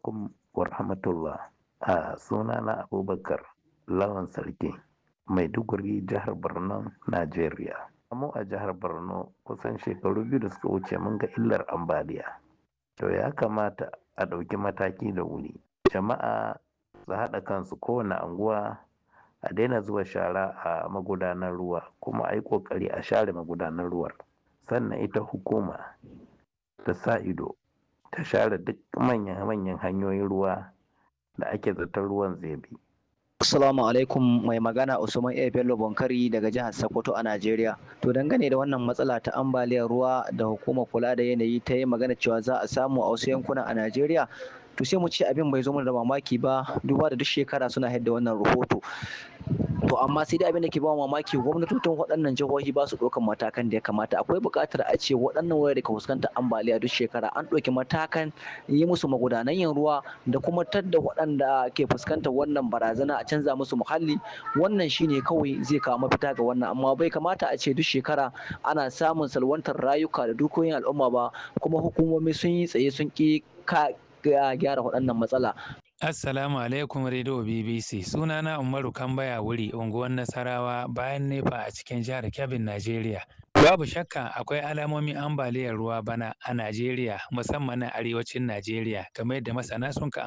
alaikum wa rahmatullah. A sunana Abubakar Lawan Sarki, Maiduguri, jihar Borno, Najeriya. Mu a jihar Borno kusan shekaru biyu da suka wuce mun ga illar ambaliya. To ya kamata a ɗauki mataki da wuri. Jama'a su haɗa kansu kowane anguwa a daina zuba shara a magudanar ruwa kuma a yi ƙoƙari a share magudanar ruwar. Sannan ita hukuma ta sa ido ta share duk manyan-manyan hanyoyin ruwa da ake zaton ruwan zai bi. Assalamu alaikum mai magana Usman A. Bello Bonkari daga jihar Sokoto a Najeriya. To dangane da wannan matsala ta ambaliyar ruwa da hukumar kula da yanayi ta yi magana cewa za a samu a wasu yankuna a Najeriya. To sai mu ce abin bai zo mana da mamaki ba duba da duk shekara suna haɗa wannan rahoto. To amma sai dai abin da ke ba mamaki gwamnatocin waɗannan jihohi ba su ɗaukan matakan da ya kamata. Akwai buƙatar a ce waɗannan wurare da ka fuskantar ambaliya duk shekara an ɗauki matakan yi musu magudanan yin ruwa da kuma tadda waɗanda ke fuskantar wannan barazana a canza musu muhalli wannan shine kawai zai kawo mafita ga wannan amma bai kamata a ce duk shekara ana samun salwantar rayuka da dukiyoyin al'umma ba kuma hukumomi sun yi tsaye sun ƙi gyara waɗannan matsala. Assalamu alaikum Radio BBC. Sunana Umaru Kambaya Wuri, unguwar Nasarawa bayan Nefa a cikin jihar Kebbi, Najeriya. Babu shakka akwai alamomin ambaliyar ruwa bana a Najeriya musamman na arewacin Najeriya kamar yadda masana sun ka